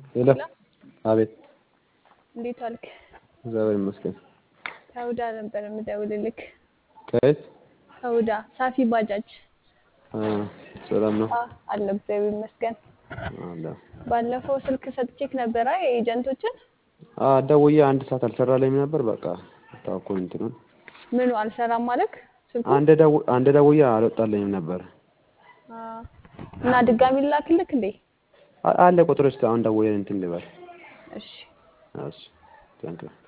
ሄሎ አቤት እንዴት ዋልክ? እግዚአብሔር ይመስገን ከሁዳ ነበር የምደውልልክ። ከየት ከሁዳ ሳፊ ባጃጅ አ ሰላም ነው አ አለሁ እግዚአብሔር ይመስገን። አለ ባለፈው ስልክ ሰጥቼክ ነበረ የኤጀንቶችን አ ደውዬ አንድ ሰዓት አልሰራልኝም ነበር በቃ ታውኩኝ እንትኑን ምኑ አልሰራም ማለክ ስልኩ አንድ ደው አንድ ደውዬ አልወጣልኝም ነበር አ እና ድጋሚ ልላክልክ እንዴ? አ- አለ ቁጥር እስኪ አሁን ደውዬ እንትን ልበል እሺ እሺ ቴንክ ዩ